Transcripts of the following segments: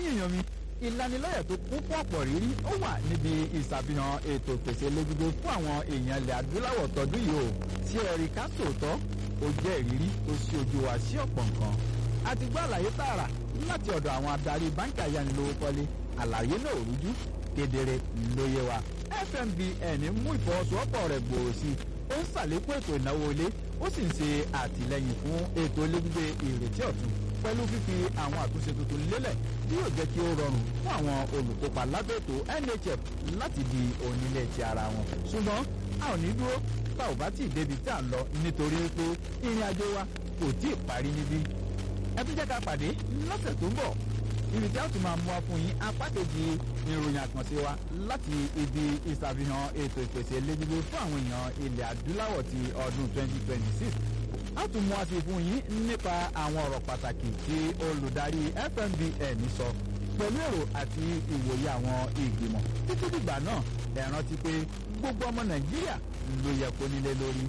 ẹ̀yìn èèyàn mi ìlanilọ́yẹ̀ tó kún fún ọ̀pọ̀ rírí ó wà níbi ìṣàfihàn ètò ìpèsè lójúgbé fún àwọn èèyàn ilẹ̀ adúláwọ̀ tọdún yìí o tí ẹ̀rí ká tòótọ́ ó jẹ́ ìrírí tó ṣí ojú wa sí ọ̀pọ̀ nǹkan a ti gbọ́ àlàyé tààrà láti ọ̀dọ̀ àwọn adarí báńkì ayánilówókọ́lé àlàyé náà ò rújú kedere lóye wa fmbn mú ìfọwọ́sowọ́pọ̀ rẹ̀ gbòòrò sí i ó ń ṣàlékún ètò ìnáwó ilé ó sì ń ṣe àtìlẹyìn fún ètò ilé gbígbé ìrètí ọ̀tun pẹ̀lú fífi àwọn àtúnṣe tuntun lélẹ̀ tí yóò jẹ́ kí ó rọrùn fún àwọn olùkópa lábẹ́ ètò nhf láti di onílé ti ara wọn ṣùgbọ́n a ò ní dúró tá ò bá tí ì débi tí à ń lọ nítorí pé ìrìn àjò wa kò tí ì parí níbí ẹ tún jẹ́ ká pàdé lọ́sẹ̀ tó ń bọ̀ ibi tí a tún máa mú wa fún yín apá kejì ìròyìn àkànṣe wa láti ibi ìṣàfihàn ètò ìpèsè lẹ́gbẹ̀gbẹ̀ fún àwọn èèyàn ilẹ̀ adúláwọ̀ ti ọdún 2026 a tún mú wa sí fún yín nípa àwọn ọ̀rọ̀ pàtàkì tí olùdarí fmbn sọ pẹ̀lú èrò àti ìwòye àwọn ìgbìmọ̀ títí dìgbà náà ẹ rántí pé gbogbo ọmọ nàìjíríà ló yẹ kó nílé lórí.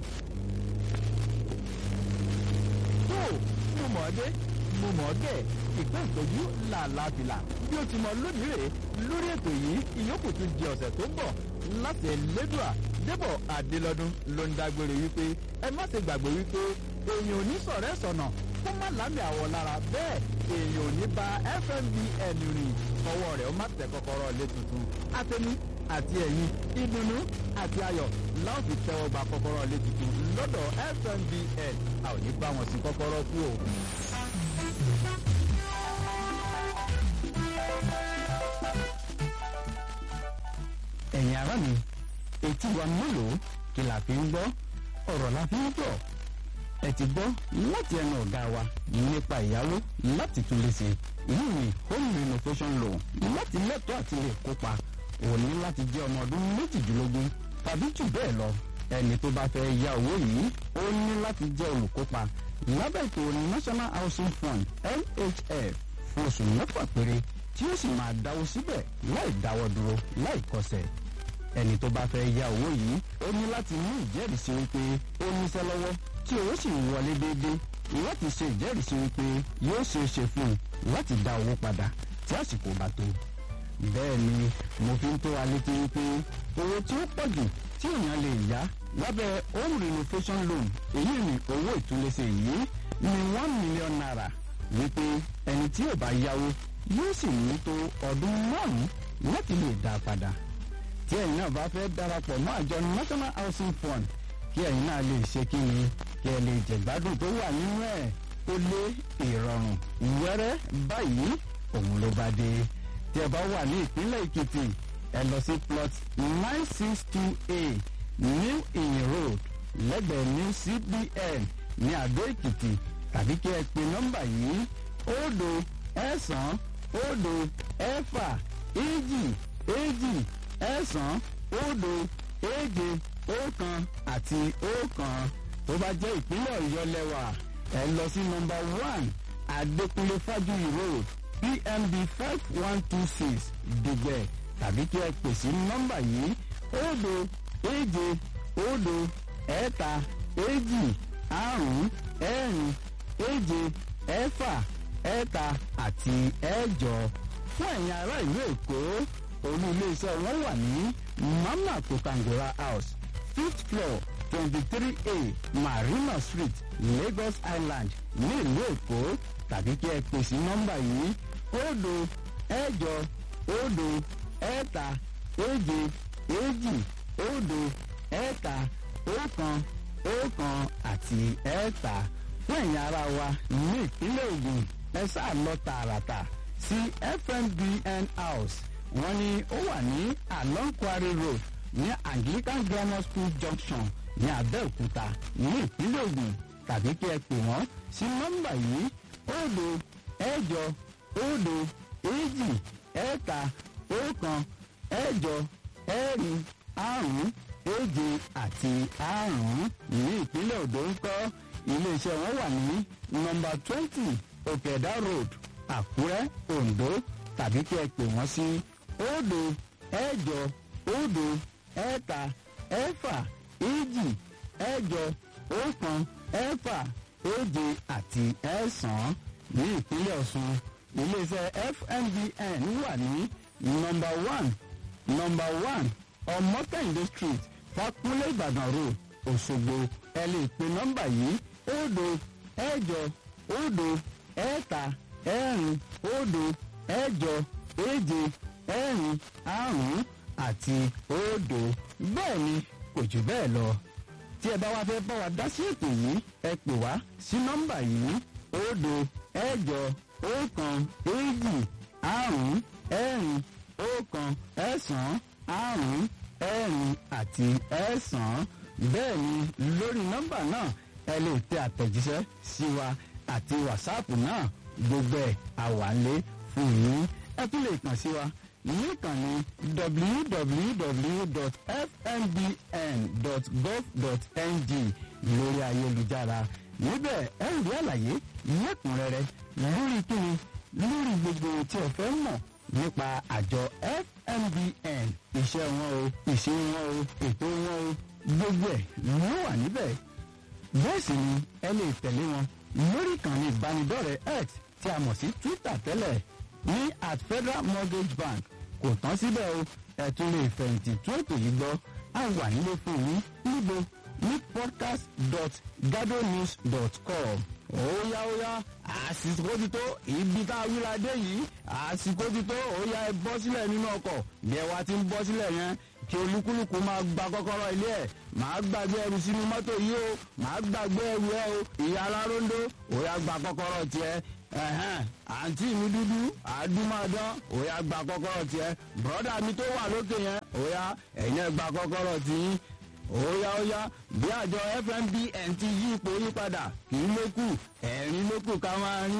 tó mo mọ̀ ọ́ dé mo mọ̀ ọ́ dẹ̀ ìpín ìtọ́jú làlàbìlà bí ó ti mọ lónìí rèé lórí ètò yìí ìyókù tún di ọ̀sẹ̀ tó ń bọ̀ láti ẹlẹ́dùà débọ̀ adélọ́dún ló ń dágbére wípé ẹ má ṣe gbàgbé wípé èèyàn ò ní sọ̀rẹ́ sọ̀nà kó má lámì àwọ̀ lára bẹ́ẹ̀ èèyàn ò ní ba fmbn rìn ọwọ́ rẹ̀ ó má tẹ kọ́kọ́rọ́ lé tuntun àtẹnu àti ẹ̀yìn ìdùnnú àti ayọ̀ láwọn fi tẹ́wọ́ gba kọ́kọ́rọ́ lé tuntun lọ́dọ̀ fmbn a ò ní bá wọn sí kọ́kọ́rọ́ kú o. ẹ̀yin ará mi etí wa mélòó kí la fi ń gbọ́ ọ̀rọ̀ la fi ń gbọ́ ẹ ti gbọ́ láti ẹnu ọ̀gá wa nípa ìyàwó láti tún lè ṣe ìlú mi home renovation loan láti lẹ́tọ̀ọ́ àti lè kópa òní láti jẹ́ ọmọ ọdún méjìdínlógún tàbí jù bẹ́ẹ̀ lọ ẹni tó bá fẹ́ ya owó yìí ó ní láti jẹ́ olùkópa lábẹ́ ètò national housing fund nhf fún oṣù mẹ́fà péré tí ó sì máa dáwó síbẹ̀ láì dáwọ́ dúró láì kọsẹ̀ ẹni tó bá fẹ́ ya owó yìí ó ní láti mú ìjẹ́rìísí wípé ó níṣẹ́ lọ́wọ́ tí owó sì ń wọlé déédéé láti ṣe ìjẹ́rìísí wípé yóò ṣe é ṣe fún un láti dá owó padà tí àsìkò bá tó. bẹ́ẹ̀ ni mo fi ń tó wa létí wípé owó tí ó pọ̀ jù tí èèyàn lè yá lábẹ́ home renovation loan èyí ni owó ìtúlẹ̀ṣe yìí ní one million naira wípé ẹni tí ò bá yáwó yóò sì ní tó ọdún márùn-ún láti lè dá a padà tí ẹ̀yin náà bá fẹ́ darapọ̀ mọ́ àjọ national housing fund kí ẹ̀yin náà lè ṣe kí ni kí ẹ lè jẹ̀gbádùn tó wà nínú ẹ̀ ó lé ìrọ̀rùn wẹ́rẹ́ báyìí òun ló bá dé tí ẹ bá wà ní ìpínlẹ̀ èkìtì ẹ lọ sí plot nine six two a new inn road lẹ́gbẹ̀ẹ́ new cbn ní àdó èkìtì tàbí kí ẹ pe nọ́mbà yìí òdo ẹ̀sán òdo ẹ̀fà èjì èjì ẹ̀sán òdo èje ọ̀kan àti ọ̀kan tó bá jẹ́ ìpínlẹ̀ ọ̀yọ́ lẹ́wà ẹ lọ sí nọmba one adékúnlé fájuyì road pmb five one two six dùgbẹ̀ tàbí kí ẹ pè sí nọmba yìí òdo èje òdo ẹ̀ta èjì àrún ẹ̀rin èje ẹ̀fà ẹ̀ta àti ẹ̀jọ fún ẹ̀yin ará ìlú èkó olú iléeṣẹ́ wọn wà ní mama kotangora house fifth floor twenty three a marina street lagos island ní ìlú èkó tàbí kí ẹ pè sí nọ́mbà yìí òdo ẹ̀jọ òdo ẹ̀ta èje èjì òdo ẹ̀ta ọ̀kan ọ̀kan àti ẹ̀ta fún ẹ̀yin ara wa ní ìpínlẹ̀ ogun ẹ sáà lọ tààràtà sí fmbn house wọ́n ní ó wà ní along quarry road ní anglican grammar school junction ní abẹ́òkúta ní ìpínlẹ̀ ogun tàbí kí ẹ pè wọ́n sí nọ́mbà yìí òdo ẹ̀jọ òdo èjì ẹ̀ta ọ̀kan ẹ̀jọ ẹ̀rin àrún èje àti àrún ní ìpínlẹ̀ odò ń kọ́ iléeṣẹ́ wọn wà ní nọmba twenty òkèdá road àkúrẹ́ ondo tàbí kí ẹ pè wọ́n sí òdo ẹ̀jọ òdo ẹ̀ta ẹ̀fà èjì ẹ̀jọ ọ̀kan ẹ̀fà èje àti ẹ̀sán ní ìpínlẹ̀ ọ̀sùn iléeṣẹ́ fmbn wà ní nọmba one nọmba one ọmọkẹ́hìndé street fakunlé ìbàdàn road òṣogbo ẹ lè pe nọ́mbà yìí òdo ẹ̀jọ òdo ẹ̀ta ẹ̀rin òdo ẹ̀jọ èje ẹ̀rin àrún àti òdo bẹ́ẹ̀ ni kò jù bẹ́ẹ̀ lọ tí ẹ bá wá fẹ́ bá wa dá sí ètò yìí ẹ pè wá sí nọ́mbà yìí òdo ẹ̀jọ ọ̀kan èjì àrún ẹ̀rin ọ̀kan ẹ̀sán àrún ẹ̀rin àti ẹ̀sán bẹ́ẹ̀ ni lórí nọ́mbà náà ẹ lè tẹ àtẹ̀jíṣẹ́ sí wa àti wàsáàpù náà gbogbo ẹ̀ àwálé fún yín ẹ tún lè kàn sí wa níkànnì www.fmbn.gov.ng lórí ayélujára níbẹ̀ ẹ rí àlàyé lẹ́kùnrẹ́rẹ́ lórí kíni lórí gbogbo tí ẹ fẹ́ mọ̀ nípa àjọ fmbn iṣẹ́ wọn o ìṣe wọn o ètò wọn o gbogbo ẹ̀ ló wà níbẹ̀ bẹ́ẹ̀ sì ni ẹ lè tẹ̀lé wọn lórí ìkànnì ìbánidọ́rẹ̀ẹ́ x tí a mọ̀ sí twitter tẹ́lẹ̀ ní at federal mortgage bank kò tán síbẹ̀ o ẹ tún lè fẹ̀yìntì tún ètò yìí gbọ́ a wà nílé fún yín níbo ní podcast dot gadonews dot com óyá óyá àsìkò ti tó ibi tá a wíra dé yìí àsìkò ti tó óyá ẹ bọ́ sílẹ̀ nínú ọkọ̀ bí ẹ wá ti ń bọ́ sílẹ̀ yẹn kí olúkúlùkù máa gba kọ́kọ́rọ́ ilé ẹ̀ máa gbàgbé ẹrù sínú mọ́tò yìí o máa gbàgbé ẹrù ẹ o ìyá aláróńdó óyá gba kọ́kọ́rọ́ tiẹ̀ ẹ̀hẹ́n àǹtí mi dúdú àdúmọ̀dán óyá gba kọ́kọ́rọ́ tiẹ̀ bọ́dà mi tó wà lókè yẹn óyá ẹ̀yin ẹ̀ gba kọ́kọ́rọ́ tiyín óyá óyá bí àjọ fmbn ti yí ipò yí padà kì í lókù ẹ̀rín lókù ká máa rí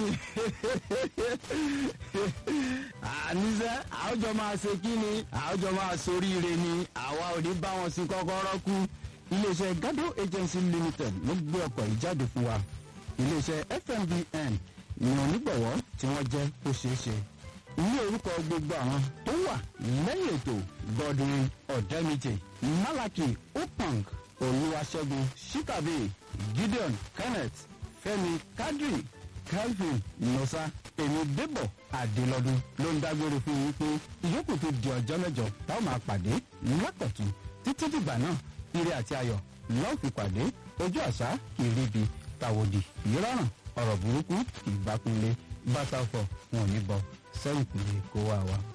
àníṣe àwùjọ máa ṣe kí ni àwùjọ máa soríire ni àwa ò ní bá wọn sí kọ́kọ́rọ́ kú iléeṣẹ́ gado agency limited ló gbé ọkọ̀ yìí jáde fún wa iléeṣẹ́ fmbn ní onígbọ̀wọ́ tí wọ́n jẹ́ kó ṣeé ṣe ní orúkọ gbogbo àwọn tó wà lẹ́yìn ètò godwin ọ̀dẹ́mìtì malaki opang olúwaṣẹ́gun shikabe gideon kenneth fẹ́mi kadri calvin nosa èmi débọ̀ adélọ́dún ló ń dágbére fún yín pé ìyókù tó di ọjọ́ mẹ́jọ táwọn máa pàdé lákọ̀tún títí dìgbà náà ire àti ayọ̀ lọ́ọ́ fi pàdé ojú àṣà ìríbi tàwòdì ìrọ̀rùn ọ̀rọ̀ burúkú ìgbàkunlé bàtà ọ̀fọ̀ wọn ò ní bọ sẹ́yìn kùlé kó wá wa.